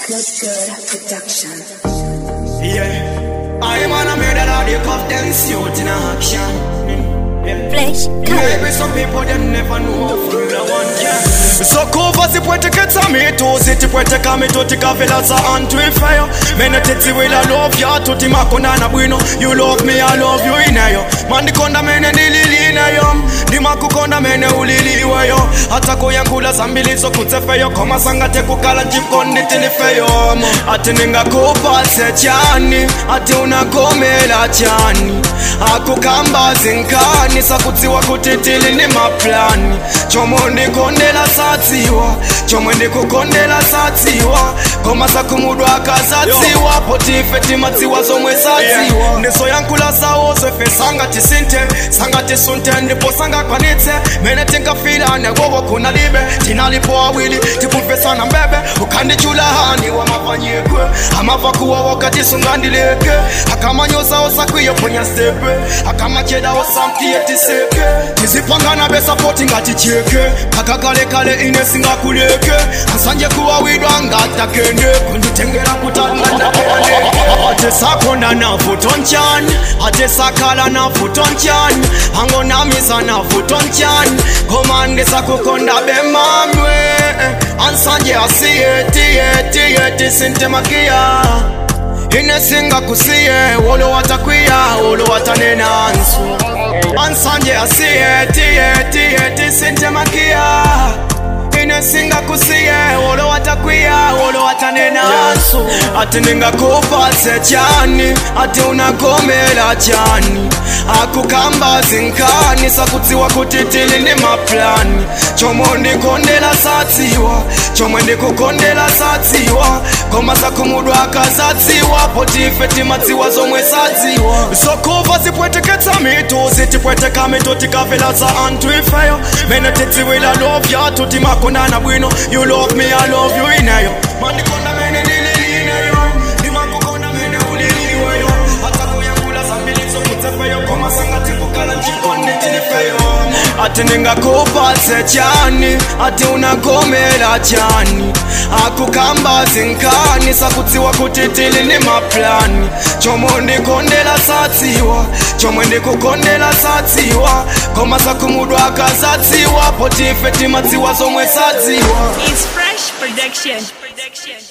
Good Good Production. Yeah. I am on a murder of the cuff them suit in action. Mm, Yeah. Flesh Maybe some people them never know Formula One can Sokuva zipweteketsa mitu zitipweteka mitu tikavela za anthu ifeyo mene tidziwila love ya tuti makondana bwino you love me i love you ineyo mandikonda mene ndililineyo ndimakukonda mene uliliweyo hata kuyankhula zambili zokudzefeyo koma sangate kukala njikondi tilifeyo ati ningakupatse chani ati unagomela chani akukamba zinkani sakudziwa kuti tili ni maplani chomwe ndikondela sadziwa chomwe ndikukondela sadziwa koma sakumudwa akasadziwa potife timadziwa zomwe sadziwa ndizoyankhula zawo zefe sangati sinte sangati sunte ndipo sangakwanitse mene tingafilane wowo kunalibe tinalipo awili tikumvesana mbebe ukhandichula hani wamapanyikwe amava kuwa wakati sungandileke akamanyozawo sakwiyo ponya stepe akamachedao samtiye tiseke tizipangana besapoti ngati cheke kakakalekale ine singakuleke asanje kuwawidwa ngatakende kunditengera kutangandakeane ate sakonda nafutonchani ate sakala nafutonchani angonamisa nafutonchani komande sakukonda bemamwe ansanje asiyetiyetiyeti sintemakiya inesinga kusiye wolo watakwiya wolo watanenansu ansanje asiyetiyetiyeti sintemakiya inesinga kusiye wolo watakwiya wolo watanenansu ati ningakupatse chani ati unagomela chani akukamba zinkani sakudziwa kuti tili ni maplani chomwe ndikondela sadziwa chomwe ndikukondela sadziwa koma sakumudwa akasadziwa potife timadziwa zomwe sadziwa zokuva zipweteketsa mitu zitipweteka mitu tikavela za anthu ifeyo mene tidziwila love yathu timakondana bwino you love me i love you ineyo mandikonda mene ndililineyo ndimakukonda mene uliliweyo hata kuyankhula zambili zokudzefeyo koma sangati kukala njikondi tilifeyo ati ningakupatse chani ati unagomela chani akukamba zinkani sakudziwa kuti tili ni maplani chomwe ndikondela sadziwa chomwe ndikukondela sadziwa koma sakumudwa akasadziwa potife timadziwa zomwe sadziwa It's Fresh Production. Production.